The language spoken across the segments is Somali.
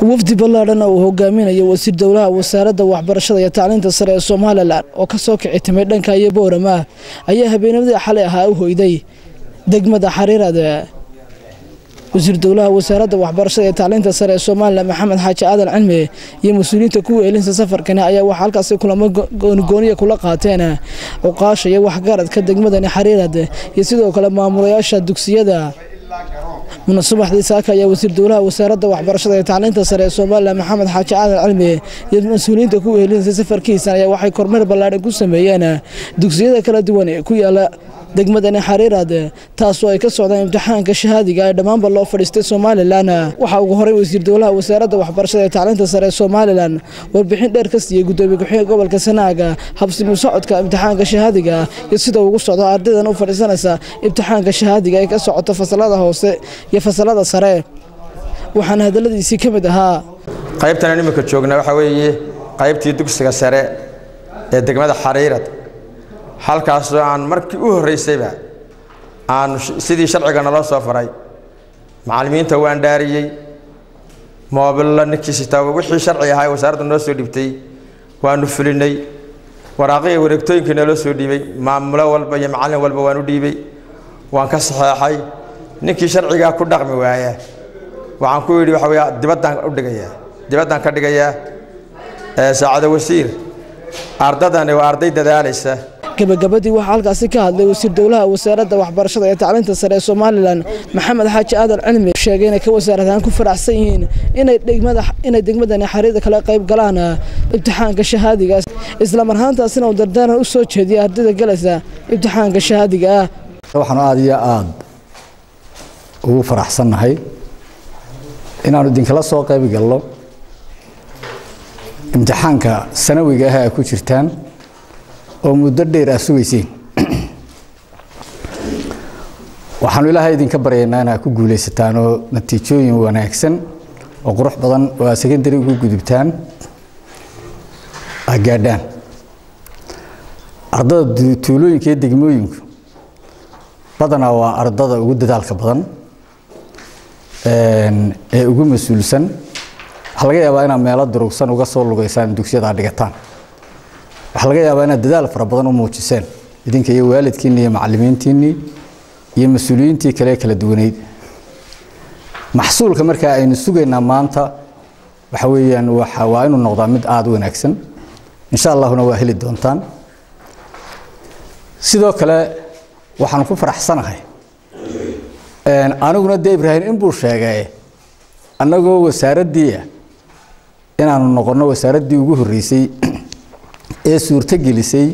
wafdi ballaadhan uu hogaaminayo wasiir dowlaha wasaaradda waxbarashada iyo tacliinta sare ee somalilan oo ka soo kici timay dhanka iyo boorama ayaa habeennimadii xalay ahaa u hoyday degmada xariirad wasiir dowlaha wasaaradda waxbarashada iyo tacliinta sare ee somalilan maxamed xaaji aadan cilmi iyo mas-uuliyiinta kuwa eelinsa safarkani ayaa waxaa halkaasi kulamo goonigooniya kula qaateen cuqaasha iyo waxgaradka degmadani xariirad iyo sidoo kale maamulayaasha dugsiyada munasabaxdii saaka ayaa wasiir dowlaha wasaaradda waxbarashada iyo tacliinta sare ee somalilan maxamed xaaji aadan cilmi iyo mas-uuliyiinta kuwa eelinsa safarkiisan ayaa waxay kormeer ballaadhan ku sameeyeen dugsiyada kala duwan ee ku yaala degmadani xariirad taasoo ay ka socdaan imtixaanka shahaadiga ee dhammaanba loo fadhiistay somalilan waxaa ugu horey wasiir dowlaha wasaaradda waxbarashada ee tacliinta sare ee somalilan warbixin dheer ka siiyey gudoomiye ku-xigeenka gobolka sanaaga habsimu socodka imtixaanka shahaadiga iyo sida ugu socdo ardaydan u fadhiisanaysa imtixaanka shahaadiga ee ka socota fasalada hoose iyo fasalada sare waxaana hadaladiisii ka mid ahaa qaybtan imika joogna waxaa weeye qaybtii dugsiga sare ee degmada xariirad halkaasoo aan markii u horraysayba aan sidii sharciga naloo soo faray macallimiinta waan dhaariyey moobilla ninkii sitaa wixii sharci ahaa wasaaradda noo soo dhibtay waanu fulinay waraaqihii wareegtooyinkii naloo soo dhiibay maamulo walba iyo macallin walba waan u dhiibay waan ka saxeexay ninkii sharcigaa ku dhaqmi waaya waxaan ku yidhi waxa wey dibaddaan u dhigayaa dibaddaan ka dhigayaa saacado wasiir ardadani waa arday dadaalaysa gabagabadii waxaa halkaasi ka hadlay wasiir dowlaha wasaaradda waxbarashada ee tacliinta sare ee somalilan maxamed xaaji aadan cilmi sheegay inay ka wasaaradahaan ku faraxsan yihiin inay degmadani xariirda kala qayb galaan imtixaanka shahaadiga isla marhaantaasina uu dardaaran u soo jeediyay ardayda galaysa imtixaanka shahaadiga ah waxaanu aada iyo aada ugu faraxsannahay inaanu idinkala soo qayb galno imtixaanka sanawiga ah ay ku jirtaan oo muddo dheer aad sugayseen waxaanu ilaahay idinka baryaynaa inaad ku guulaysataan oo natiijooyin wanaagsan oo qurux badan oo aad secondary ugu gudubtaan aad gaadhaan ardada tuulooyinka iyo degmooyinku badanaa waa ardada ugu dadaalka badan ee ugu mas-uulsan waxaa laga yaabaa inaad meelo durugsan uga soo lugaysaan dugsiyada aad dhigataan waxaa laga yaabaa inaad dadaal fara badan u muujiseen idinka iyo waalidkiinni iyo macallimiintiinnii iyo mas-uuliyiintii kale kala duwaneyd maxsuulka markaa aynu sugaynaa maanta waxa weeyaan waa inuu noqdaa mid aada u wanaagsan insha allahuna waa heli doontaan sidoo kale waxaan ku faraxsanahay aniguna dee ibraahim inbuu sheegay annagoo wasaaraddiia inaanu noqonno wasaaraddii ugu horreysay ee suurto gelisay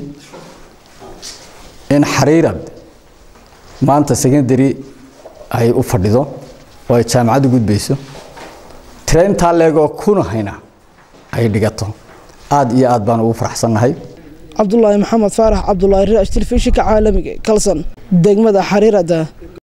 in xariirad maanta secondary ay u fadhido oo ay jaamacad u gudbayso traintaa leegoo kuna hayna ay dhigato aada iyo aad baan ugu faraxsannahay cabdulaahi maxamed faarax cabdulaahi raash telefishinka caalamiga kalson degmada xariirada